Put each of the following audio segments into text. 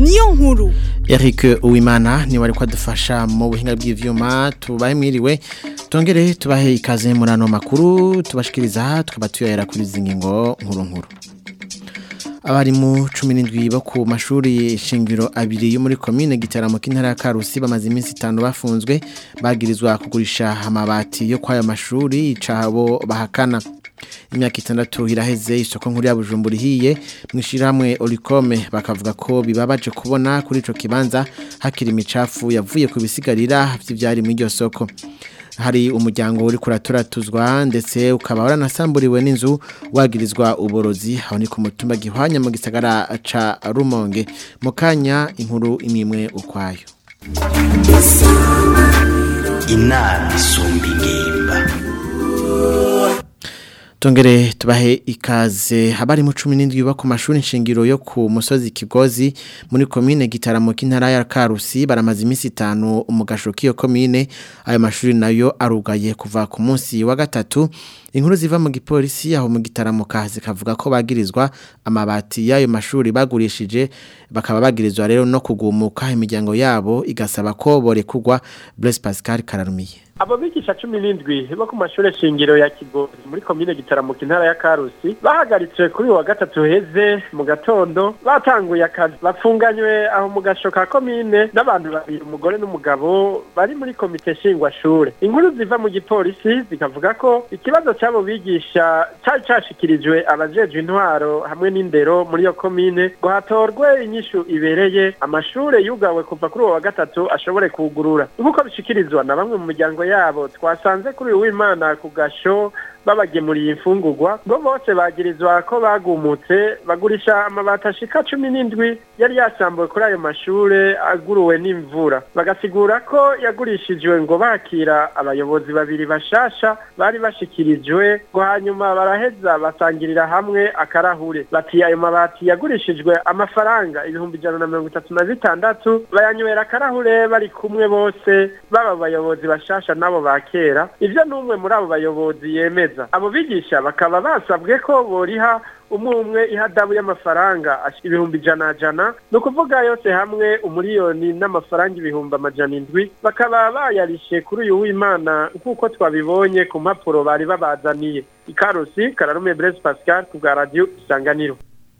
niyo nkuru Eric Uwimana ni wari kwadufasha mu buhinga bw'ivyuma tubahe mwiriwe tongere tubahe ikaze muri ano makuru tubashikiriza tukaba tuyahera kuri zingingo nkuru nkuru abarimu 17 bo ku mashuri shingiro abiri yo muri commune gitaramo k'intara ya Karusi bamaze iminsi 5 bafunzwe bagirizwa kugurisha amabati yo kwaya mashuri icabo bahakana imyaka itandatu iraheze isoko nkuru ya Bujumbura ihiye mwishiramwe Olicome bakavuga ko bibabaje kubona kuri ico kibanza hakiri imicafu yavuye ku bisigarira vy'ivyari mu iryo soko hari umuryango uri kuraturatuzwa ndetse ukaba waranasamburiwe n'inzu wagirizwa uborozi aho ni ku mutumba gihwanya mu gisagara ca Rumonge mu kanya inkuru imimwe ukwayo inama isumba ingimba Tongere tubahe ikaze habari mu 17 ba ku mashuri nshingiro yo ku musozi Kigozi muri commune Gitaramo k'intara ya Karusi baramaze iminsi 5 umugasho kiyo commune ayo mashuri nayo arugaye kuva ku munsi wa gatatu inkuru ziva mu gipolisi aho mu Gitaramo kazi kavuga ko bagirizwa amabati y'ayo mashuri bagurishije bakaba bagirizwa rero no kugumuka imiryango yabo igasaba ko borekugwa Blaise Pascal Kararumiye abo bigisha cumi n'indwi bo ku mashuri shingiro ya kigozi muri komine gitaramuka intara ya karusi bahagaritse kuri wa gatatu heze mu gatondo batanguye akazi bapfunganywe aho mu gasho ka komine n'abantu babiri umugore n'umugabo bari muri komite shingwashure inkuru ziva mu gipolisi zikavuga ko ikibazo cy'abo bigisha cyari cashikirijwe abajejwe intwaro hamwe n'indero muri iyo komine ngo hatorwe inyishu ibereye amashure yugawe kuva kuri uwo wa gatatu ashobore kugurura nk'uko bishikirizwa na bamwe mu miryango yabo twasanze kuri uyu w'imana ku gasho babagemuriye imfungurwa ngo bose bagirizwa ko bagumutse bagurisha amabati ashika cumi n'indwi yari yasambuwe kuri ayo mashure aguruwe n'imvura bagasigura ko yagurishijwe ngo bakira abayobozi babiri bashasha bari bashikirijwe ngo hanyuma baraheza basangirira hamwe akarahure bati ayo mabati yagurishijwe amafaranga ibihumbi ijana na mirongo itatu na bitandatu bayanywera akarahure bari kumwe bose baba abayobozi bashasha n'abo ba kera ivyo n'umwe muri abo bayobozi yemeza abo bigisha bakaba basabwe ko boriha umwe umwe ihadabu y'amafaranga ibihumbi ijana jana ni ukuvuga yose hamwe umuriyoni n'amafaranga ibihumbi amajana indwi bakaba bayarishe kuri uyu w'imana nk'uko twabibonye ku mpapuro bari babazaniye ikarusi kararume Blaise Pascal ku bwa radiyo isanganiro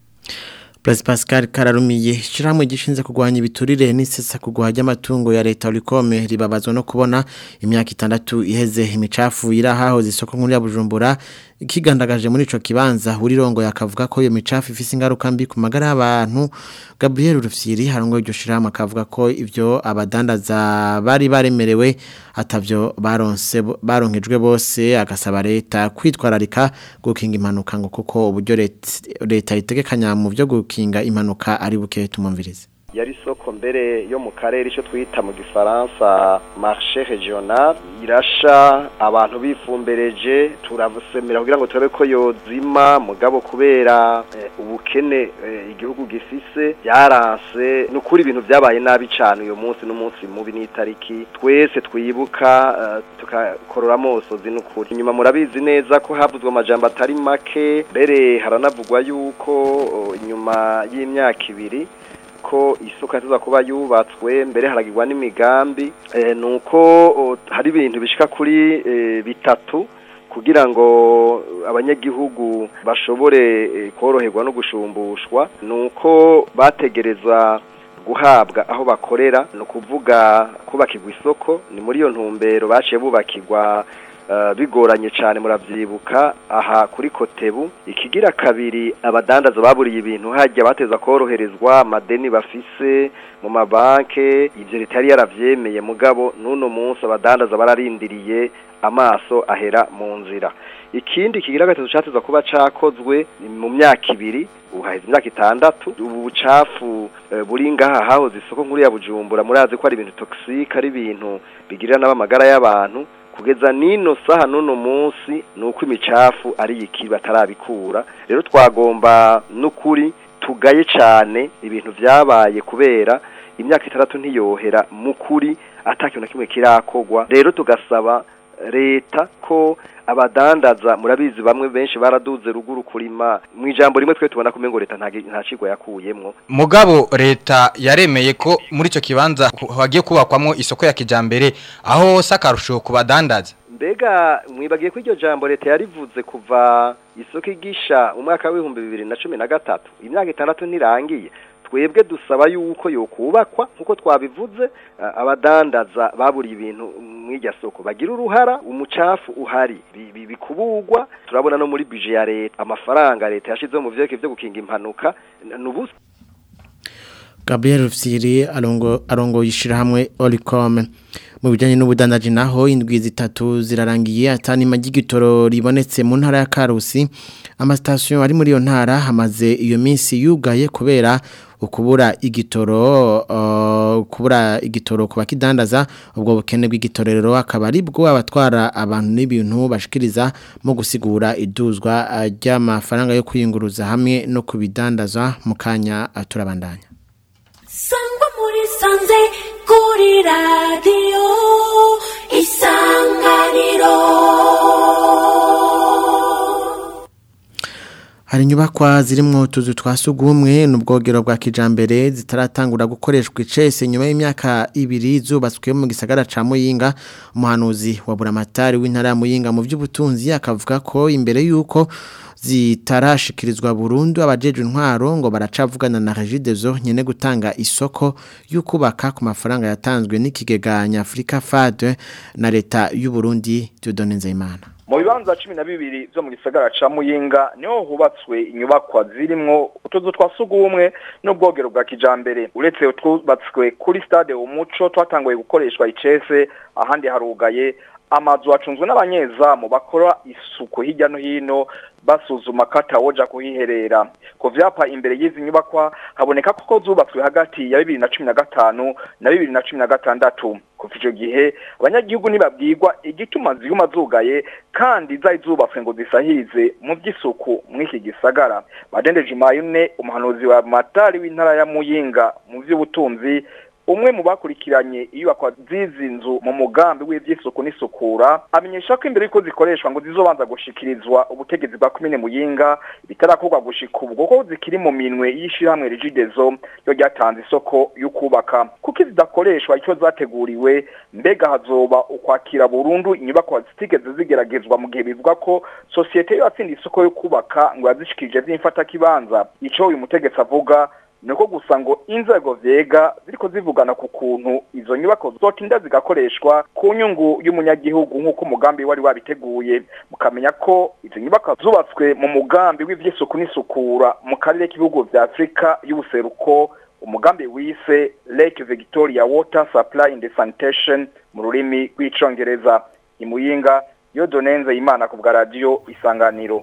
Blaise Pascal Kararumiye shiramwe gishinze kugwanya ibiturire n'isesa kugwa ry'amatungo ya leta Olicome ribabazwa no kubona imyaka itandatu iheze imicafu irahaho zisoko nkuru ya Bujumbura ikigandagaje muri ico kibanza urirongo yakavuga ko iyo micafu ifise ingaruka mbi ku magara y'abantu Gabriel Rufyiri harongo iryo shiramwe akavuga ko ivyo abadandaza bari baremerewe atavyo baronse baronkejwe bose agasaba leta kwitwararika gukinga impanuka ngo kuko uburyo leta itegekanya mu byo gukinga impanuka ari buke tumumvirize yari isoko mbere yo mu karere icyo twita mu gifaransa marché regional irasha abantu bifumbereje turavusemera kugira ngo turabe ko yozima mugabo kubera ubukene igihugu gifise byaranse ni ukuri ibintu byabaye nabi cyane uyu munsi n'umunsi mubi n'itariki twese twibuka tugakorora amosozi n'ukuri inyuma murabizi neza ko havuzwe amajambo atari make mbere haranavugwa yuko inyuma y'imyaka ibiri ko isoko yatuza kuba yubatswe mbere haragirwa n'imigambi nuko hari ibintu bishika kuri bitatu kugira ngo abanyagihugu bashobore koroherwa no gushumbushwa nuko bategereza guhabwa aho bakorera ni ukuvuga kubakirwa isoko ni muri iyo ntumbero baciye bubakirwa bigoranye cyane muravyibuka aha kuri kotebu ikigira kabiri abadandaza baburiye ibintu hajya bateza koroherezwa amadeni bafise mu mabanke ivyo ritari yaravyemeye mugabo n'uno munsi abadandaza bararindiriye amaso ahera mu nzira ikindi kigira gatatu cateza kuba cakozwe mu myaka ibiri uhaheze imyaka itandatu ubu bucafu buri ngaha hahoze isoko nkuru ya bujumbura murazi ko ari ibintu toxique ari ibintu bigirira n'abamagara y'abantu kugeza nino saha n'uno munsi ni uko imicafu ari iki batarabikura rero twagomba n'ukuri tugaye cyane ibintu byabaye kubera imyaka itandatu ntiyohera mu kuri atakintu na kimwe kirakogwa rero tugasaba leta ko abadandaza murabizi bamwe benshi baraduze ruguru kurima mu ijambo rimwe twe tubona kumengo leta nta nta cigwa yakuyemwo mugabo leta yaremeye ko muri ico kibanza ku- hagiye kubakwamwo isoko ya kijambere aho hose akarusho ku badandaza mbega mwibagiye ko iryo jambo leta yarivuze kuva isoko igisha umwaka w'ibihumbi bibiri na cumi na gatatu imyaka itandatu ntirangiye twebwe dusaba yuko yokubakwa nk'uko twabivuze a- abadandaza baburiye ibintu mw'irya soko bagira uruhara umucafu uhari bi- bi- bikuburwa turabona no muri bije ya leta amafaranga leta yashizeho mu vyerekeye vyo gukinga impanuka n- nubusa Gabriel Rufsiri arongo arongo yishirahamwe Olicom mu bijanye n'ubudandaji naho indwi zitatu zirarangiye atani magigitoro ribonetse mu ntara ya Karusi amastation ari muri iyo ntara hamaze iyo minsi yugaye kubera ukubura igitoro uh, kubura igitoro kuba kidandaza ubwo bukene bw'igitoro rero akaba ari bwo abatwara abantu n'ibintu bashikiriza mu gusigura iduzwa uh, ry'amafaranga yo kwiyunguruza hamwe no kubidandaza mu kanya uh, turabandanya sangwa muri sanze kuri radiyo isanganiro Hari inyubakwa zirimwo utuzu twa sugumwe n'ubwogero bwa kijambere zitaratangura gukoreshwa icese nyuma y'imyaka ibiri zubatswe mu gisagara ca Muyinga umuhanuzi wa Buramatari w'intara ya Muyinga mu by'ubutunzi akavuga ko imbere yuko zitarashikirizwa burundu abajeje intwaro ngo baracavugana na Regideso nyene gutanga isoko y'ukubaka ku mafaranga yatanzwe n'ikigega Nyafrika FAD na leta y'u Burundi Dieudonne Nzeyimana mu bibanza cumi na bibiri vyo mu gisagara ca muyinga niho hubatswe inyubakwa zirimwo utuzu twa sugumwe n'ubwogero bwa kijambere uretse utwubatswe kuri stade umuco twatanguye gukoreshwa icese ahandi harugaye amazu acunzwe n'abanyezamu bakora isuku hirya no hino basuzuma ko atawoja kuhiherera ku vyapa imbere y'izi nyubakwa haboneka ko zubatswe hagati ya bibiri na cumi na gatanu na bibiri na cumi na gatandatu kuva ico gihe abanyagihugu ntibabwirwa igituma ziguma zugaye kandi zari zubatswe ngo zisahirize mu vy'isuku mw'iki gisagara badendeje imayune umuhanuzi wa matari w'intara ya muyinga mu vy'ubutunzi umwe mu bakurikiranye iyubakwa z'izi nzu mu mugambi w'ivy'isuku n'isukura amenyesha ko imbere yuko zikoreshwa ngo zizobanza gushikirizwa ubutegetsi bwa komine muyinga bitarakorwa gushika ubwo ko zikiri mu minwe y'ishirahamwe rigidezo ryo ryatanze isoko y'ukubaka kuko zidakoreshwa icyo zateguriwe mbega hazoba ukwakira burundu inyubakwa zitigeze zigeragezwa mu gihe bivuga ko sosiyete yo yatsinda isoko yo kubaka ngo yazishikirije vy'imfatakibanza ico uyu mutegetsi avuga nuko gusa ngo inzego vyega ziriko zivugana ku kuntu izo nyubako zotinda zigakoreshwa ku nyungu y'umunyagihugu nk'uko umugambi wari wabiteguye mukamenya ko izo nyubako zubatswe mu mugambi w'ivy'isuku n'isukura mu karere k'ibihugu vya afurika y'ubuseruko umugambi wise lake victoria water supply and sanitation mu rurimi rw'icongereza imuyinga yo donenze imana ku bwa radiyo isanganiro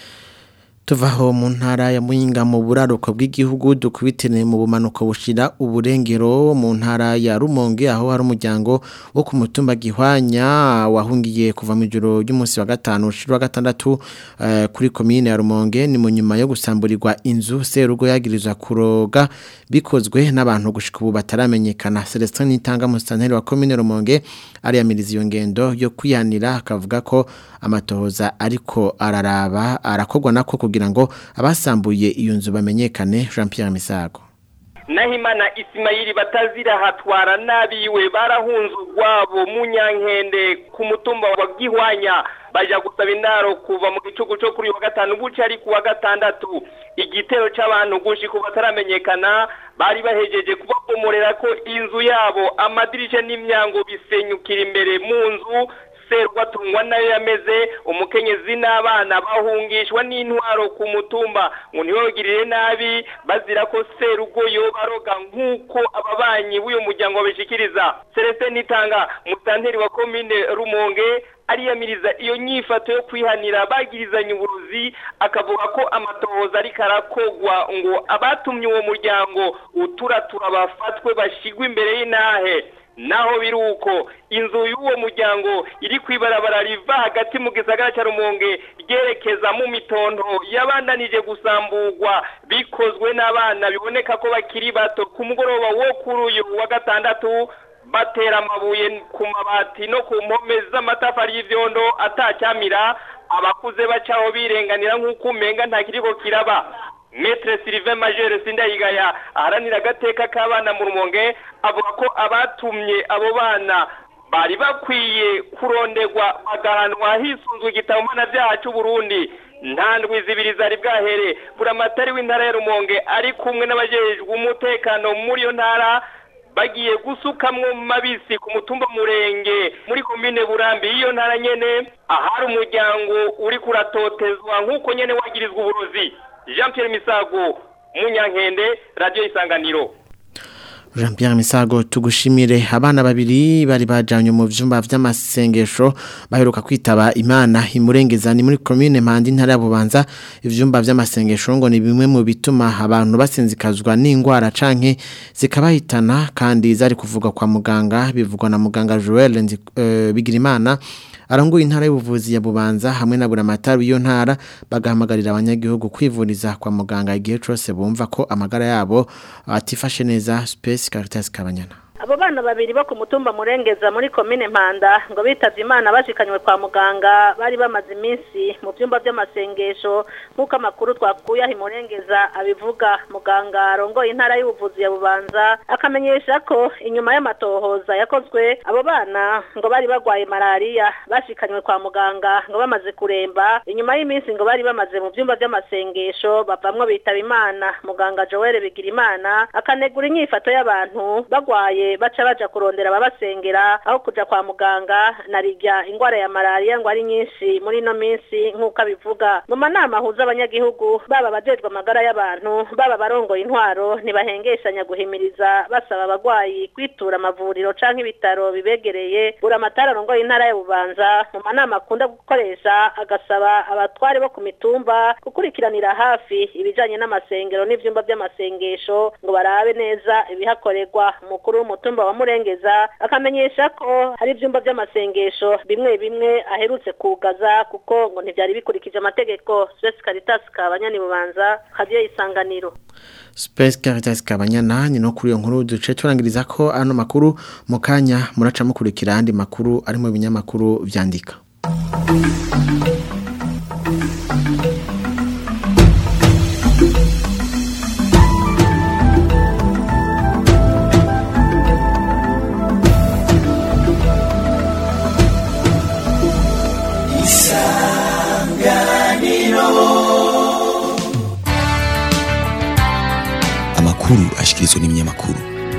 tuvaho mu ntara ya muyinga mu buraruko bw'igihugu dukubitire mu bumanuko bushira uburengero mu ntara ya rumonge aho hari umuryango wo ku mutumba gihwanya wahungiye kuva mu ijoro ry'umunsi wa gatanu ushira wa gatandatu eh, kuri komine ya rumonge ni mu nyuma yo gusamburirwa inzu serugo yagirizwa kuroga bikozwe n'abantu gushika ubu bataramenyekana Celestin Nitanga musitanteri wa komine rumonge ariyamiriza iyo ngendo yo kwihanira akavuga ko amatohoza ariko araraba arakorwa nako kugira ngo abasambuye iyo nzu bamenyekane Jean Pierre Misago Nahimana Ismaili batazira hatwara nabiwe barahunze urwabo mu nyankende ku mutumba wa Gihwanya baja gusaba indaro kuva mu gicugu cyo kuri wa gatanu buca ari ku wa gatandatu igitero c'abantu gushika bataramenyekana bari bahejeje kubabomorera ko inzu yabo amadirisha n'imyango bisenyukira imbere mu nzu serwatungwa nayo yameze umukenyezi n'abana bahungishwa n'intwaro ku mutumba ngo ntibabagirire nabi bazira ko serugoyo baroga nk'uko ababanyi b'uyu muryango babishikiriza celestin nitanga musitanteri wa komine rumonge ariyamiriza iyo nyifato yo kwihanira bagirizanye uburuzi akavuga ko amatohoza ariko arakogwa ngo abatumye uwo muryango uturatura bafatwe bashigwe imbere y'intahe naho biruko inzu y'uwo muryango iri kwibarabara riva hagati mu gisagara cya rumonge ryerekeza mu mitondo yabandanije gusamburwa bikozwe n'abana biboneka ko bakiri bato ku mugoroba wo kuri uyu wa gatandatu batera amabuye ku mabati no ku mpome z'amatafari y'ivyondo atacyamira abakuze bacaho birenganira nk'uko umenga nta kiriko kiraba Metre Sylvain Major Sindayigaya aharanira agateka k'abana mu rumonge avuga ko abatumye abo bana bari bakwiye kuronderwa bagahanwa hisunzwe igitabo mpanabyaha cy'u Burundi nta ndwi zibiri zari bwahere buramatari w'intara ya rumonge ari kumwe n'abajejwe umutekano muri iyo ntara bagiye gusukamwo mabisi ku mutumba murenge muri komine burambi y'iyo ntara nyene ahari umuryango uri kuratotezwa nk'uko nyene wagirizwa uburozi jean pierre misago munyankende radiyo isanganiro Jean Pierre Misago tugushimire abana babiri bari bajanye mu vyumba vy'amasengesho baheruka kwitaba Imana imurengeza ni muri commune Mpandi ntara ya Bubanza ivyumba vy'amasengesho ngo ni bimwe mu bituma abantu basinzikazwa n'ingwara canke zikabahitana kandi zari kuvuga kwa muganga bivugwa na muganga Joel Nzi, uh, Bigirimana aranguye intara y'ubuvuzi ya Bubanza hamwe na buramatari w'iyo ntara bagahamagarira abanyagihugu kwivuriza kwa muganga igihe cyose bumva ko amagara yabo atifashe neza Space Caritas Kabanyana abo bana babiri bo ku mutumba murengeza muri komine mpanda ngo bitavye imana bashikanywe kwa muganga bari bamaze iminsi mu byumba by'amasengesho nk'uko amakuru twakuye aho imurengeza abivuga muganga arongoye intara y'ubuvuzi ya bubanza akamenyesha ko inyuma y'amatohoza yakozwe abo bana ngo bari bagwaye malariya bashikanywe kwa muganga ngo bamaze kuremba inyuma y'iminsi ngo bari bamaze mu byumba by'amasengesho bavamwo bitaba imana muganga joel bigirimana akanegura inyifato y'abantu bagwaye baca baja kurondera ababasengera aho kuja kwa muganga narirya ingwara ya malariya ngo ari nyinshi muri ino minsi nk'uko abivuga mu manama ahuza abanyagihugu baba abajejwe amagara y'abantu baba barongoye intwaro ntibahengeshanya guhimiriza basaba abagwayi kwitura amavuriro canke ibitaro bibegereye buramatari arongoye intara ya bubanza mu manama akunda gukoresha agasaba abatware bo ku mitumba gukurikiranira hafi ibijanye n'amasengero n'ivyumba vy'amasengesho ngo barabe neza ibihakorerwa umukuru w'umutumba wa murengeza akamenyesha ko hari ivyumba vy'amasengesho bimwe bimwe aherutse kugaza kuko ngo ntivyari bikurikije amategeko Space Caritas kabanyani bubanza kadiyo isanganiro Space Caritas Kabanyana ni no kuri iyo nkuru duce turangiriza ko ano makuru mu kanya muraca mukurikira andi makuru ari mu binyamakuru vyandika amakuru ashikirizwa n'ibinyamakuru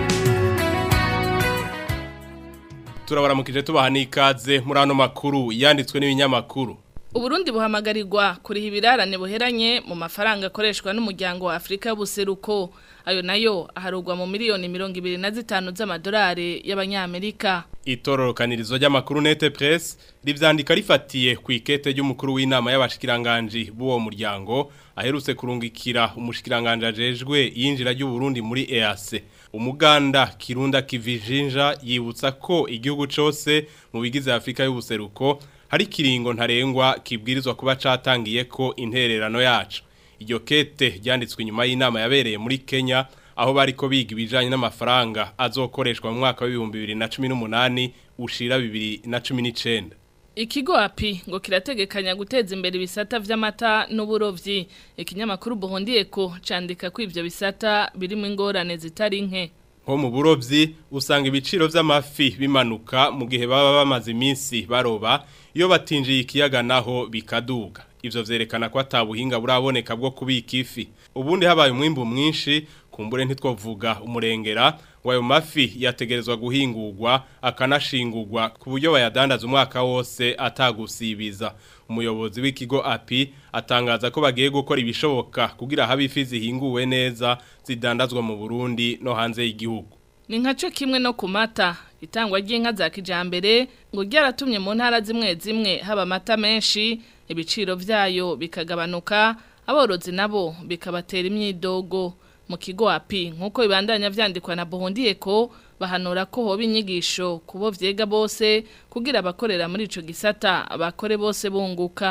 turabaramukije tubaha n'ikaze muri ano makuru yanditswe n'ibinyamakuru Uburundi buhamagarirwa kuriha ibirarane buheranye mu mafaranga akoreshwa n'umuryango wa Afrika y'ubuseruko ayo nayo aharugwa mu miliyoni mirongo ibiri na zitanu z'amadolari y'abanyamerika itororokanirizo ry'amakuru nete press rivyandika rifatiye ku ikete ry'umukuru w'inama y'abashikiranganje b'uwo muryango aherutse kurungikira umushikiranganje ajejwe yinjira ry'u Burundi muri EAC umuganda kirunda kivijinja yibutsa ko igihugu cose mu bigize Afrika y'ubuseruko hari kiringo ntarengwa kibwirizwa kuba catangiye ko intererano yacu iryo kete ryanditswe inyuma y'inama yabereye muri Kenya aho bariko biga ibijanye n'amafaranga azokoreshwa mu mwaka wa 2018 ushira 2019 Ikigo api ngo kirategekanya guteza imbere ibisata vy'amata n'uburovyi ikinyamakuru Buhondiye ko candika ko ivyo bisata birimo ingorane zitari nke nko mu burovyi usanga ibiciro vy'amafi bimanuka mu gihe baba bamaze iminsi baroba iyo batinjiye ikiyaga naho bikaduga ivyo vyerekana ko atabuhinga buraboneka bwo kubika ifi ubundi habaye umwimbu mwinshi kumbure ntitwovuga umurengera ngo ayo mafi yategerezwa guhingurwa akanashingurwa ku buryo bayadandaza umwaka wose atagusibiza umuyobozi w'ikigo api atangaza ko bagiye gukora ibishoboka kugira habe ifi zihinguwe neza zidandazwa mu Burundi no hanze y'igihugu ni nkaco kimwe no ku mata itangwa ry'inka za kijambere ngo ryaratumye mu ntara zimwe zimwe haba amata menshi ibiciro vyayo bikagabanuka aborozi nabo bikabatera imyidogo mu kigo api nkuko bibandanya vyandikwa na Buhundiye ko bahanura ko hoba inyigisho kubo vyega bose kugira abakorera muri ico gisata abakore bose bunguka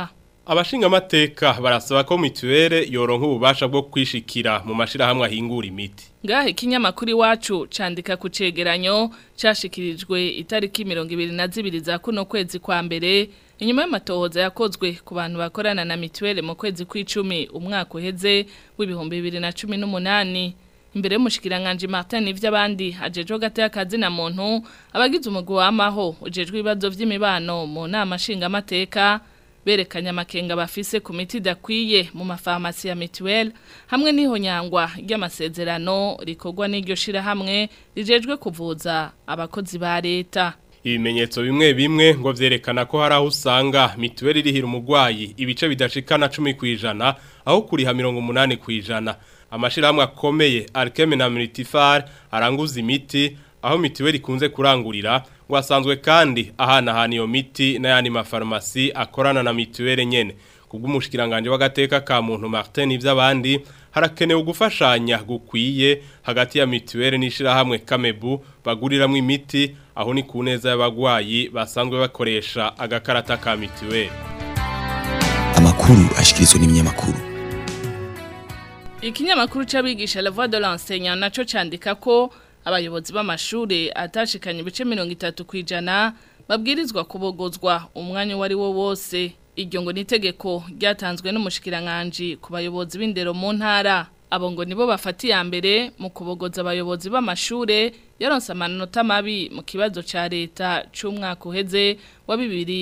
Abashinga amateka barasaba ko mituwele yoronka ububasha bwo kwishikira mu mashirahamwe ahingura imiti. Ngahe ikinyamakuru iwacu candika ku cegeranyo cashikirijwe itariki 22 za kuno kwezi kwa mbere inyuma y'amatohoza yakozwe ku bantu bakorana na mituwele mu kwezi kw'icumi umwaka uheze w'ibihumbi 2018 imbere y'umushikiranganje Martin ivy'abandi ajejo gate y'akazi na muntu abagize umugwi w'amaho ujejwe ibibazo vy'imibano mu nama nshinga amateka berekanye amakenga bafise ku miti idakwiye mu mafarmasi ya mituweli hamwe n'ihonyangwa ry'amasezerano rikorwa n'iryo shirahamwe rijejwe kuvuza abakozi ba leta Ibimenyetso bimwe bimwe ngo vyerekana ko hari aho usanga mituweli irihira umugwayi ibice bidashikana 10 kwijana aho kuriha 80 kwijana amashirahamwe akomeye Alkeme na Multifar aranguza imiti aho mituweli ikunze kurangurira ngo asanzwe kandi ahana hana iyo miti n'ayandi mafarumasi akorana na mituweli nyene kubw'umushikiranganje w'agateka ka muntu Martin ivy'abandi harakenewe gufashanya gukwiye hagati ya mituweli n'ishirahamwe Kamebu baguriramwe imiti aho ni ku neza y'abagwayi basanzwe bakoresha agakarata ka mituweli amakuru ashikirizwa n'ibinyamakuru Ikinyamakuru c'abigisha La Voix de l'enseignant naco candika ko abayobozi b'amashure atashikanye ibice 30 kwijana babwirizwa kubogozwa umwanya wari wo wose iryo ngo nitegeko ryatanzwe n'umushikiranganje ku bayobozi b'indero mu ntara abo ngo nibo bafatiye mbere mu kubogoza abayobozi b'amashure yaronse amanota mabi mu kibazo ca leta c'umwaka uheze wa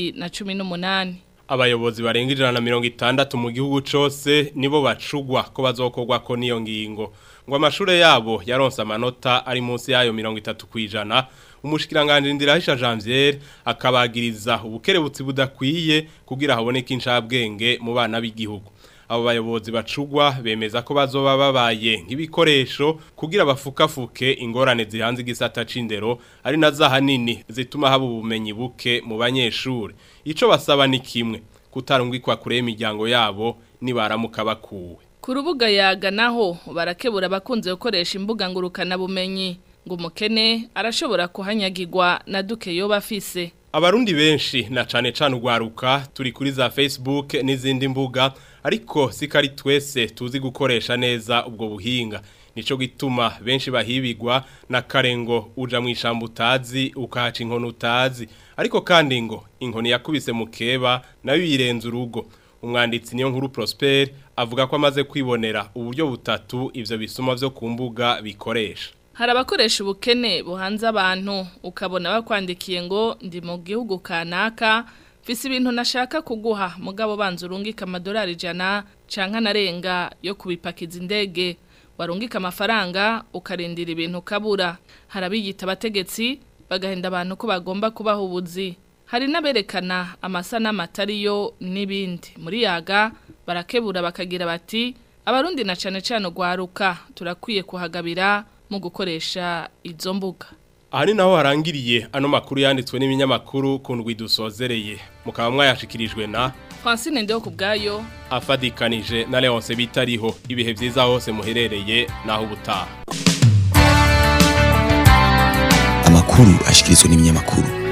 2018 abayobozi barenga ijana na mirongo itandatu mu gihugu cose nibo bacugwa ko bazokorwa ko niyo ngingo ngo amashure yabo yaronse amanota ari munsi yayo mirongo itatu kwijana umushikiranganje ndirahisha Janvier akabagiriza ubukerebutsi budakwiye kugira haboneke incabwenge mu bana b'igihugu abo bayobozi bacugwa bemeza ko bazoba babaye nk'ibikoresho kugira bafukafuke ingorane zihanze igisata c'indero ari na zahanini zituma haba ubumenyi buke mu banyeshure ico basaba ni kimwe kutarungikwa kure imiryango yabo nibaramuka bakuwe ku rubuga yaga naho barakebura abakunze gukoresha imbuga ngurukana bumenyi ngo umukene arashobora kuhanyagirwa na duke yoba afise Abarundi benshi na cane cane ugwaruka turi kuri za Facebook n'izindi mbuga ariko sikari twese tuzi gukoresha neza ubwo buhinga nico gituma benshi bahibigwa na karengo uja mu ishambo utazi ukahaca inkono utazi ariko kandi ngo inkoni yakubise mu keba nayo yirenza urugo umwanditsi niyo nkuru Prosper avuga ko amaze kwibonera uburyo butatu ivyo bisuma vyo ku mbuga bikoresha hari abakoresha ubukene buhanze abantu ukabona bakwandikiye ngo ndi mu gihugu kanaka mfise ibintu nashaka kuguha mugabo banza urungika amadolari ijana canka narenga yo kubipakiza indege warungika amafaranga ukarindira ibintu ukabura hari abiyita abategetsi bagahenda abantu ko bagomba kubaha ubuzi hari n'aberekana amasanamu atariyo n'ibindi muri yaga barakebura bakagira bati abarundi na cane cane ugwaruka turakwiye kuhagabira mu gukoresha izo mbuga aha ni naho harangiriye ano makuru yanditswe n'ibinyamakuru ku ndwi dusozereye mukaba mwayashikirijwe na Francine Ndeho ku bwayo afadikanije na Leonce bitariho ibihe byiza hose muherereye naho ubutaha amakuru ashikirizwa n'ibinyamakuru